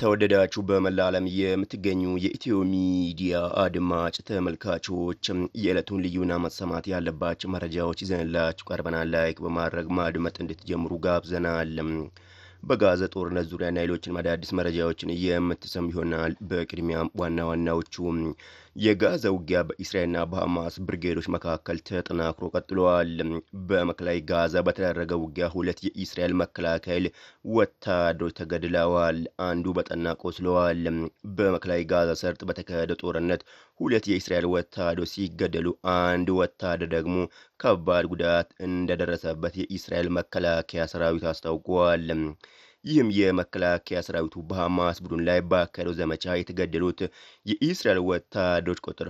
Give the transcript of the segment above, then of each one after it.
የተወደዳችሁ በመላ ዓለም የምትገኙ የኢትዮ ሚዲያ አድማጭ ተመልካቾች የዕለቱን ልዩና መሰማት ያለባቸው መረጃዎች ይዘንላችሁ ቀርበናል። ላይክ በማድረግ ማድመጥ እንድትጀምሩ ጋብዘናል። በጋዛ ጦርነት ዙሪያና ሌሎችን አዳዲስ መረጃዎችን የምትሰሙ ይሆናል። በቅድሚያም ዋና ዋናዎቹ የጋዛ ውጊያ በእስራኤልና በሐማስ ብርጌዶች መካከል ተጠናክሮ ቀጥለዋል። በማዕከላዊ ጋዛ በተደረገ ውጊያ ሁለት የእስራኤል መከላከያ ኃይል ወታደሮች ተገድለዋል፣ አንዱ በጠና ቆስለዋል። በማዕከላዊ ጋዛ ሰርጥ በተካሄደ ጦርነት ሁለት የእስራኤል ወታደሮች ሲገደሉ አንድ ወታደር ደግሞ ከባድ ጉዳት እንደደረሰበት የእስራኤል መከላከያ ሰራዊት አስታውቋል። ይህም የመከላከያ ሰራዊቱ በሐማስ ቡድን ላይ ባካሄደው ዘመቻ የተገደሉት የኢስራኤል ወታደሮች ቁጥር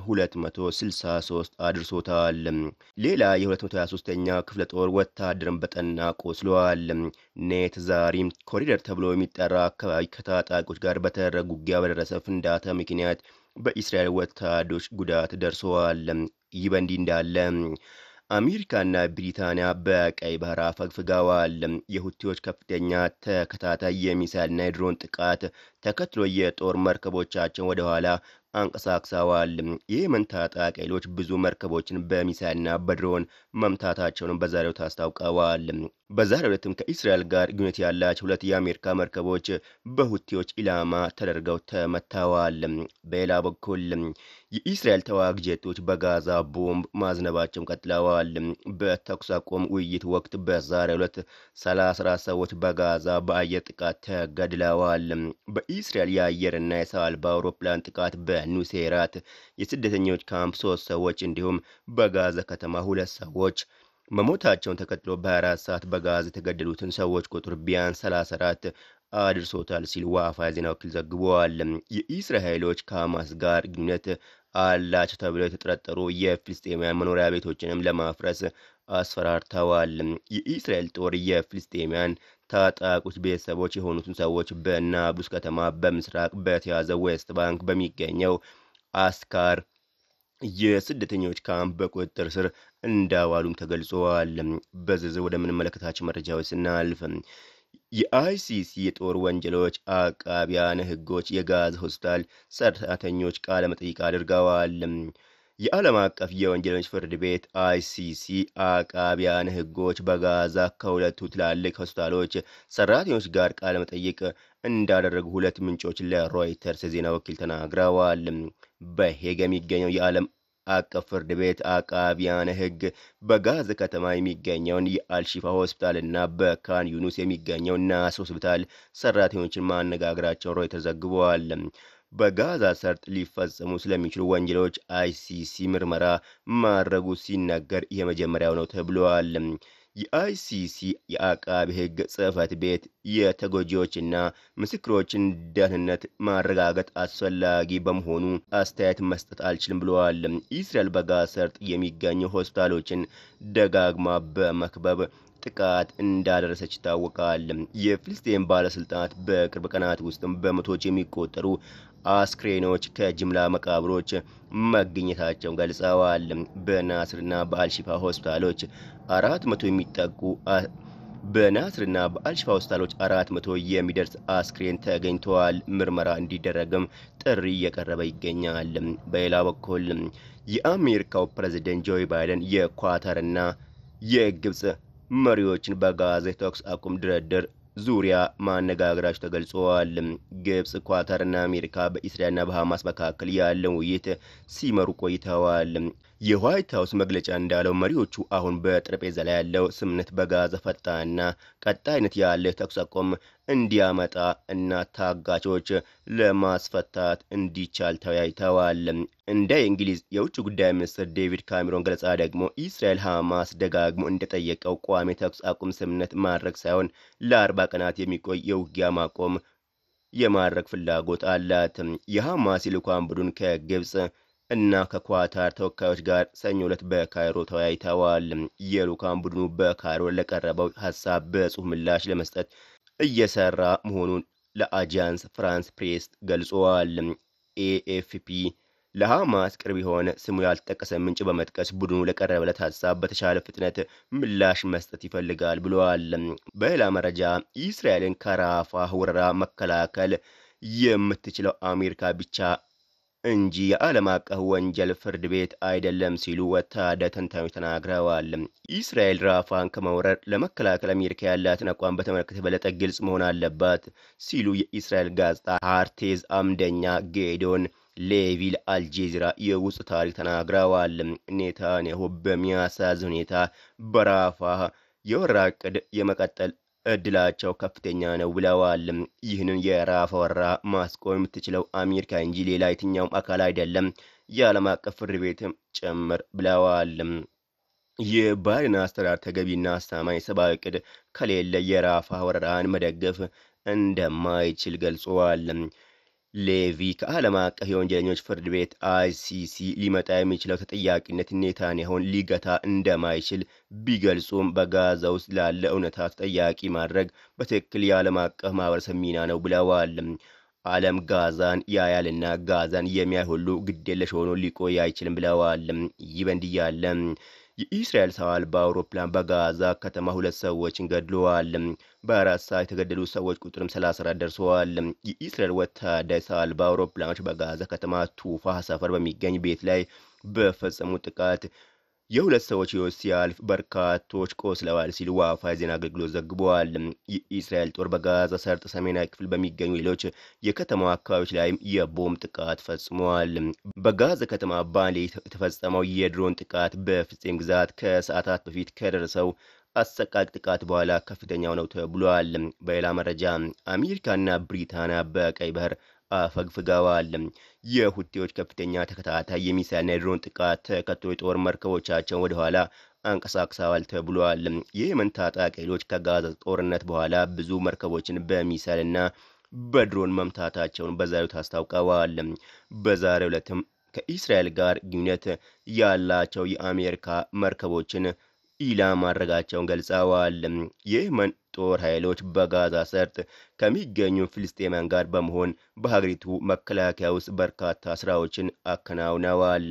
263 አድርሶታል። ሌላ የ223ኛ ክፍለ ጦር ወታደርን በጠና ቆስለዋል። ኔት ዛሪም ኮሪደር ተብሎ የሚጠራ አካባቢ ከታጣቂዎች ጋር በተደረገ ውጊያ በደረሰ ፍንዳታ ምክንያት በኢስራኤል ወታደሮች ጉዳት ደርሰዋል። ይህ በእንዲህ እንዳለ አሜሪካና ብሪታንያ በቀይ ባህር አፈግፍገዋል። የሁቲዎች ከፍተኛ ተከታታይ የሚሳይልና የድሮን ጥቃት ተከትሎ የጦር መርከቦቻቸውን ወደ ኋላ አንቀሳቅሰዋል። የየመን ታጣቂ ኃይሎች ብዙ መርከቦችን በሚሳይልና በድሮን መምታታቸውን በዛሬው አስታውቀዋል። በዛሬው ዕለትም ከእስራኤል ጋር ግንኙነት ያላቸው ሁለት የአሜሪካ መርከቦች በሁቲዎች ኢላማ ተደርገው ተመተዋል። በሌላ በኩል የእስራኤል ተዋጊ ጄቶች በጋዛ ቦምብ ማዝነባቸውን ቀጥለዋል። በተኩስ አቁም ውይይት ወቅት በዛሬው ዕለት 34 ሰዎች በጋዛ በአየር ጥቃት ተገድለዋል። በእስራኤል የአየርና የሰው አልባ አውሮፕላን ጥቃት በኑሴራት የስደተኞች ካምፕ ሶስት ሰዎች እንዲሁም በጋዛ ከተማ ሁለት ሰዎች መሞታቸውን ተከትሎ በ24 ሰዓት በጋዛ የተገደሉትን ሰዎች ቁጥር ቢያንስ 34 አድርሶታል ሲል ዋፋ የዜና ወኪል ዘግቧል። የእስራኤል ኃይሎች ከሐማስ ጋር ግንኙነት አላቸው ተብለው የተጠረጠሩ የፍልስጤማውያን መኖሪያ ቤቶችንም ለማፍረስ አስፈራርተዋል። የእስራኤል ጦር የፍልስጤማውያን ታጣቂዎች ቤተሰቦች የሆኑትን ሰዎች በናብሉስ ከተማ በምስራቅ በተያዘው ዌስት ባንክ በሚገኘው አስካር የስደተኞች ካምፕ በቁጥጥር ስር እንዳዋሉም ተገልጸዋል። በዝርዝር ወደምንመለከታቸው መረጃዎች ስናልፍ የአይሲሲ የጦር ወንጀሎች አቃቢያነ ሕጎች የጋዛ ሆስፒታል ሰራተኞች ቃለ መጠይቅ አድርገዋል። የዓለም አቀፍ የወንጀለኞች ፍርድ ቤት አይሲሲ አቃቢያነ ሕጎች በጋዛ ከሁለቱ ትላልቅ ሆስፒታሎች ሰራተኞች ጋር ቃለ መጠይቅ እንዳደረጉ ሁለት ምንጮች ለሮይተርስ የዜና ወኪል ተናግረዋል። በሄግ የሚገኘው የዓለም አቀፍ ፍርድ ቤት አቃቢያነ ሕግ በጋዛ ከተማ የሚገኘውን የአልሺፋ ሆስፒታል እና በካን ዩኑስ የሚገኘው ናስር ሆስፒታል ሰራተኞችን ማነጋገራቸውን ሮይተርስ ዘግበዋል። በጋዛ ሰርጥ ሊፈጸሙ ስለሚችሉ ወንጀሎች አይሲሲ ምርመራ ማድረጉ ሲነገር የመጀመሪያው ነው ተብለዋል። የአይሲሲ የአቃቢ ሕግ ጽሕፈት ቤት የተጎጂዎችና ምስክሮችን ደህንነት ማረጋገጥ አስፈላጊ በመሆኑ አስተያየት መስጠት አልችልም ብለዋል። እስራኤል በጋዛ ሰርጥ የሚገኙ ሆስፒታሎችን ደጋግማ በመክበብ ጥቃት እንዳደረሰች ይታወቃል። የፍልስጤም ባለስልጣናት በቅርብ ቀናት ውስጥም በመቶዎች የሚቆጠሩ አስክሬኖች ከጅምላ መቃብሮች መገኘታቸውን ገልጸዋል። በናስርና በአልሺፋ ሆስፒታሎች አራት መቶ የሚጠጉ በናስርና በአልሺፋ ሆስፒታሎች አራት መቶ የሚደርስ አስክሬን ተገኝተዋል። ምርመራ እንዲደረግም ጥሪ እየቀረበ ይገኛል። በሌላ በኩል የአሜሪካው ፕሬዚደንት ጆ ባይደን የኳታርና የግብፅ መሪዎችን በጋዛ የተኩስ አቁም ድርድር ዙሪያ ማነጋገራቸው ተገልጸዋል። ግብፅ፣ ኳታርና አሜሪካ በኢስራኤልና በሐማስ መካከል ያለውን ውይይት ሲመሩ ቆይተዋል። የዋይት ሀውስ መግለጫ እንዳለው መሪዎቹ አሁን በጠረጴዛ ላይ ያለው ስምምነት በጋዛ ፈጣንና ቀጣይነት ያለ ተኩስ አቁም እንዲያመጣ እና ታጋቾች ለማስፈታት እንዲቻል ተወያይተዋል። እንደ የእንግሊዝ የውጭ ጉዳይ ሚኒስትር ዴቪድ ካሜሮን ገለጻ ደግሞ እስራኤል ሐማስ ደጋግሞ እንደጠየቀው ቋሚ ተኩስ አቁም ስምምነት ማድረግ ሳይሆን ለአርባ ቀናት የሚቆይ የውጊያ ማቆም የማድረግ ፍላጎት አላት። የሐማስ የልዑካን ቡድን ከግብፅ እና ከኳታር ተወካዮች ጋር ሰኞ ዕለት በካይሮ ተወያይተዋል። የልዑካን ቡድኑ በካይሮ ለቀረበው ሀሳብ በጽሑፍ ምላሽ ለመስጠት እየሰራ መሆኑን ለአጃንስ ፍራንስ ፕሬስ ገልጸዋል። ኤኤፍፒ ለሐማስ ቅርብ የሆነ ስሙ ያልተጠቀሰ ምንጭ በመጥቀስ ቡድኑ ለቀረበለት ሀሳብ በተሻለ ፍጥነት ምላሽ መስጠት ይፈልጋል ብለዋል። በሌላ መረጃ እስራኤልን ከራፋ ወረራ መከላከል የምትችለው አሜሪካ ብቻ እንጂ የዓለም አቀፍ ወንጀል ፍርድ ቤት አይደለም ሲሉ ወታደር ተንታኞች ተናግረዋል። እስራኤል ራፋን ከመውረር ለመከላከል አሜሪካ ያላትን አቋም በተመለከተ የበለጠ ግልጽ መሆን አለባት ሲሉ የእስራኤል ጋዜጣ ሃርቴዝ አምደኛ ጌዶን ሌቪ ለአልጄዚራ የውስጥ ታሪክ ተናግረዋል። ኔታንያሁ በሚያሳዝን ሁኔታ በራፋ የወረራ ዕቅድ የመቀጠል እድላቸው ከፍተኛ ነው ብለዋል። ይህንን የራፋ ወረራ ማስቆም የምትችለው አሜሪካ እንጂ ሌላ የትኛውም አካል አይደለም፣ የዓለም አቀፍ ፍርድ ቤትም ጭምር ብለዋል። የባይደን አስተዳደር ተገቢና አስተማማኝ ሰብአዊ ዕቅድ ከሌለ የራፋ ወረራን መደገፍ እንደማይችል ገልጸዋል። ሌቪ ከዓለም አቀፍ የወንጀለኞች ፍርድ ቤት አይሲሲ ሊመጣ የሚችለው ተጠያቂነት ኔታንያሁን ሊገታ እንደማይችል ቢገልጹም በጋዛ ውስጥ ላለ እውነታ ተጠያቂ ማድረግ በትክክል የዓለም አቀፍ ማህበረሰብ ሚና ነው ብለዋል። ዓለም ጋዛን ያያልና ጋዛን የሚያይ ሁሉ ግዴለሽ ሆኖ ሊቆይ አይችልም ብለዋል። ይህ በእንዲህ ያለ የኢስራኤል ሰው አልባ አውሮፕላን በጋዛ ከተማ ሁለት ሰዎችን ገድለዋል። በአራት ሰዓት የተገደሉ ሰዎች ቁጥርም 34 ደርሰዋል። የኢስራኤል ወታደር ሰው አልባ አውሮፕላኖች በጋዛ ከተማ ቱፋ ሰፈር በሚገኝ ቤት ላይ በፈጸሙት ጥቃት የሁለት ሰዎች ሕይወት ሲያልፍ በርካቶች ቆስለዋል ሲል ዋፋ የዜና አገልግሎት ዘግበዋል። የኢስራኤል ጦር በጋዛ ሰርጥ ሰሜናዊ ክፍል በሚገኙ ሌሎች የከተማው አካባቢዎች ላይም የቦምብ ጥቃት ፈጽመዋል። በጋዛ ከተማ ባንዴ የተፈጸመው የድሮን ጥቃት በፍልስጤም ግዛት ከሰዓታት በፊት ከደረሰው አሰቃቂ ጥቃት በኋላ ከፍተኛው ነው ተብሏል። በሌላ መረጃ አሜሪካና ብሪታንያ በቀይ ባህር አፈግፍገዋል። የሁቴዎች ከፍተኛ ተከታታይ የሚሳይልና የድሮን ጥቃት ተከትሎ የጦር መርከቦቻቸውን ወደኋላ አንቀሳቅሰዋል ተብሏል። የየመን ታጣቂ ኃይሎች ከጋዛ ጦርነት በኋላ ብዙ መርከቦችን በሚሳይልና በድሮን መምታታቸውን በዛሬው አስታውቀዋል። በዛሬው ዕለትም ከኢስራኤል ጋር ግንኙነት ያላቸው የአሜሪካ መርከቦችን ኢላማ ማድረጋቸውን ገልጸዋል። የየመን ጦር ኃይሎች በጋዛ ሰርጥ ከሚገኙ ፍልስጤማውያን ጋር በመሆን በሀገሪቱ መከላከያ ውስጥ በርካታ ስራዎችን አከናውነዋል።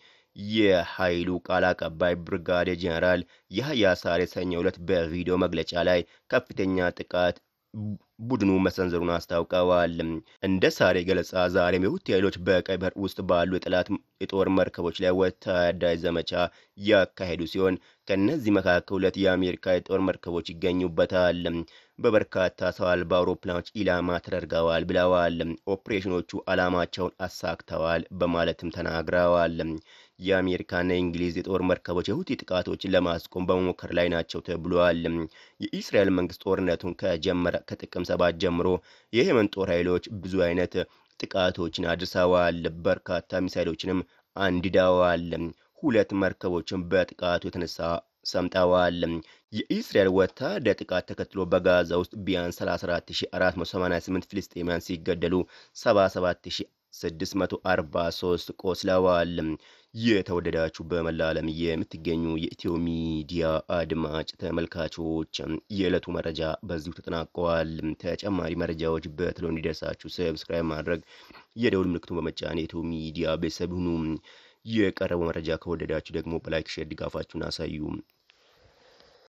የኃይሉ ቃል አቀባይ ብርጋዴር ጄኔራል ያህያ ሳሬ ሰኞ ዕለት በቪዲዮ መግለጫ ላይ ከፍተኛ ጥቃት ቡድኑ መሰንዘሩን አስታውቀዋል። እንደ ሳሬ ገለጻ ዛሬም የሁቲ ኃይሎች በቀይ ባህር ውስጥ ባሉ የጠላት የጦር መርከቦች ላይ ወታደራዊ ዘመቻ ያካሄዱ ሲሆን ከእነዚህ መካከል ሁለት የአሜሪካ የጦር መርከቦች ይገኙበታል። በበርካታ ሰው አልባ አውሮፕላኖች ኢላማ ተደርገዋል ብለዋል። ኦፕሬሽኖቹ ዓላማቸውን አሳክተዋል በማለትም ተናግረዋል። የአሜሪካና የእንግሊዝ የጦር መርከቦች የሁቲ ጥቃቶችን ለማስቆም በመሞከር ላይ ናቸው ተብሏል። የኢስራኤል መንግስት ጦርነቱን ከጀመረ ከጥቅም ሰባት ጀምሮ የየመን ጦር ኃይሎች ብዙ አይነት ጥቃቶችን አድርሰዋል። በርካታ ሚሳይሎችንም አንድደዋል። ሁለት መርከቦችን በጥቃቱ የተነሳ ሰምጠዋል። የኢስራኤል ወታደር ጥቃት ተከትሎ በጋዛ ውስጥ ቢያንስ 34488 ፍልስጤማውያን ሲገደሉ 77643 ቆስለዋል። የተወደዳችሁ በመላ ዓለም የምትገኙ የኢትዮ ሚዲያ አድማጭ ተመልካቾች የዕለቱ መረጃ በዚሁ ተጠናቀዋል። ተጨማሪ መረጃዎች በትሎ እንዲደርሳችሁ ሰብስክራይብ ማድረግ የደውል ምልክቱን በመጫን የኢትዮ ሚዲያ ቤተሰብ ሁኑ። የቀረበው መረጃ ከወደዳችሁ ደግሞ በላይክ ሼር ድጋፋችሁን አሳዩ።